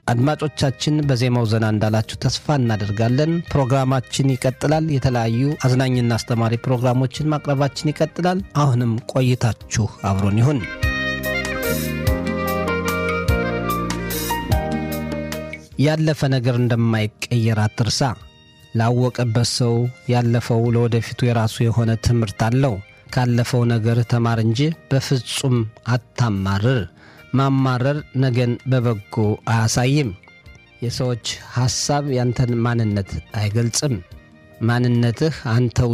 አድማጮቻችን በዜማው ዘና እንዳላችሁ ተስፋ እናደርጋለን። ፕሮግራማችን ይቀጥላል። የተለያዩ አዝናኝና አስተማሪ ፕሮግራሞችን ማቅረባችን ይቀጥላል። አሁንም ቆይታችሁ አብሮን ይሁን። ያለፈ ነገር እንደማይቀየር አትርሳ። ላወቀበት ሰው ያለፈው ለወደፊቱ የራሱ የሆነ ትምህርት አለው። ካለፈው ነገር ተማር እንጂ በፍጹም አታማርር። ማማረር ነገን በበጎ አያሳይም። የሰዎች ሐሳብ ያንተን ማንነት አይገልጽም። ማንነትህ አንተ